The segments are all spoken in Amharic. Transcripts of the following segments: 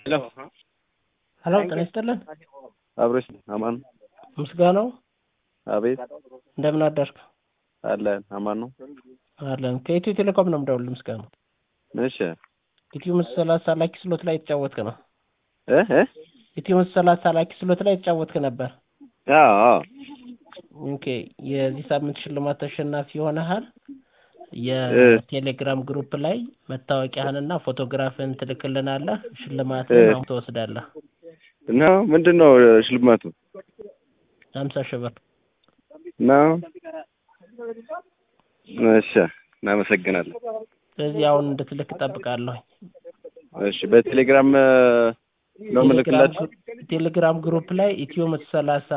ሄሎ ሄሎ ጤና ይስጥልን። አብሮሽ አማን ምስጋናው አቤት እንደምን አደርክ? አለን አማን ነው። አለን ከኢትዮ ቴሌኮም ነው የምደውልልህ። ምስጋናው እሺ ኢትዮ ምስ ሰላሳ ላኪ ስሎት ላይ የተጫወትክ ነው። እ እ ኢትዮ ምስ ሰላሳ ላኪ ስሎት ላይ የተጫወትክ ነበር። አዎ አዎ ኦኬ የዚህ ሳምንት ሽልማት ተሸናፊ ሆነሃል። የቴሌግራም ግሩፕ ላይ መታወቂያህንና ፎቶግራፍህን ትልክልናለህ። ሽልማትህን አሁን ትወስዳለህ። እና ምንድን ነው ሽልማቱ? ሀምሳ ሺህ ብር ነው። እሺ እናመሰግናለን። ስለዚህ አሁን እንድትልክ እጠብቃለሁ። እሺ በቴሌግራም ነው የምልክላችሁ። ቴሌግራም ግሩፕ ላይ ኢትዮ መቶ ሰላሳ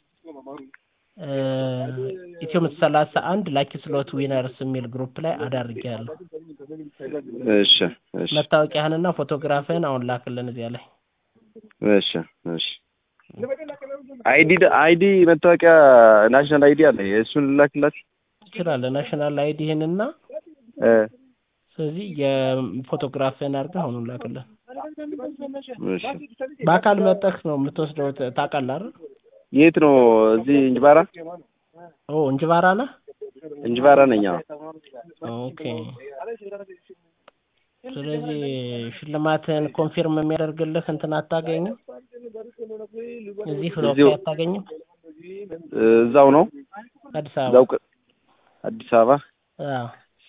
ኢትዮ መቶ ሰላሳ አንድ ላኪ ስሎት ዊነርስ የሚል ግሩፕ ላይ አዳርጌያለሁ። እሺ እሺ መታወቂያህንና ፎቶግራፍህን አሁን ላክልን እዚያ ላይ። እሺ እሺ አይዲ አይዲ መታወቂያ ናሽናል አይዲ አለ። የእሱን ላክላችሁ ትችላለህ። ናሽናል አይዲህንና እ ስለዚህ የፎቶግራፍህን አድርገህ አሁኑን ላክልን። እሺ በአካል መጠህ ነው የምትወስደው። ታውቃለህ አይደል? የት ነው? እዚህ እንጅባራ ኦ እንጅባራ ነህ? እንጅባራ ነኝ። አዎ ኦኬ። ስለዚህ ሽልማትህን ኮንፊርም የሚያደርግልህ እንትን አታገኝም? እዚህ ፍሎፕ እዚሁ- አታገኝም? እዛው ነው አዲስ አበባ እዛው ቅ- አዲስ አበባ አዎ።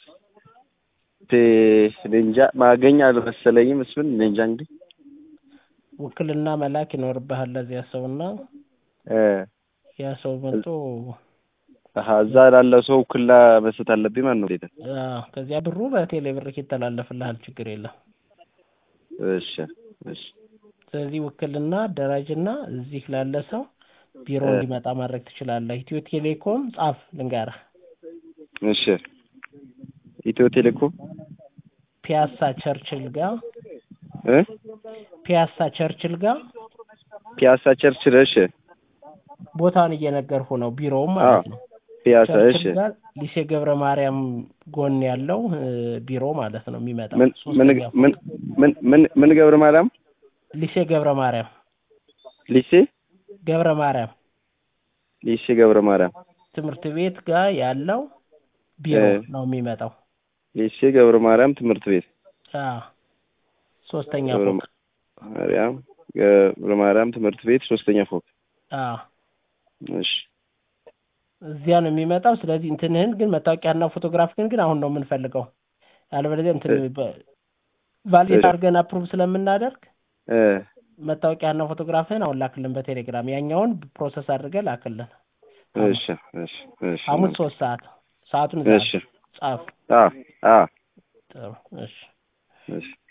ቴ- እኔ እንጃ ማገኝ አልመሰለኝም። እሱን እኔ እንጃ እንግዲህ ውክልና መላክ ይኖርብሃል ለዚያ ሰውና እ ያ ሰው መጥቶ አሀ እዛ ላለ ሰው ውክልና መስጠት አለብኝ ማለት ነው። ዴታ አዎ፣ ከዚያ ብሩ በቴሌ ብር ይተላለፍልሃል። ችግር የለም። እሺ እሺ ስለዚህ ውክልና ደራጅና እዚህ ላለ ሰው ቢሮ እ እንዲመጣ ማድረግ ትችላለህ። ኢትዮ ቴሌኮም ጻፍ ልንገርህ፣ እሺ ኢትዮ ቴሌኮም ፒያሳ ቸርችል ጋር እ ፒያሳ ቸርችል ጋር ፒያሳ ቸርችል እሺ ቦታውን እየነገርሁ ነው። ቢሮውም አዎ ማለት ነው። ፒያሳ እሺ ቸርችል ጋር ሊሴ ገብረ ማርያም ጎን ያለው እ፣ ቢሮ ማለት ነው የሚመጣው ምን ምን ሶስተኛ ምን ምን ምን ምን ገብረ ማርያም ሊሴ ገብረ ማርያም ሊሴ ገብረ ማርያም ሊሴ ገብረ ማርያም ትምህርት ቤት ጋር ያለው ቢሮ እ ነው የሚመጣው። ሊሴ ገብረ ማርያም ትምህርት ቤት አዎ ሶስተኛ ገብረ ፎቅ ማርያም ገብረ ማርያም ትምህርት ቤት ሶስተኛ ፎቅ አዎ እሺ እዚያ ነው የሚመጣው። ስለዚህ እንትንህን ግን መታወቂያና ፎቶግራፍህን ግን አሁን ነው የምንፈልገው። ያለበለዚያ እንትን እ ቫሊድ እሺ አድርገን አፕሩቭ ስለምናደርግ እ መታወቂያና ፎቶግራፍህን አሁን ላክልን በቴሌግራም። ያኛውን ፕሮሰስ አድርገህ ላክልን። ሐሙስ እሺ እሺ እሺ ሐሙስ ሶስት ሰዓት ሰዓቱን እዛ እሺ ጻፍ። አ አ ጥሩ እሺ። እሺ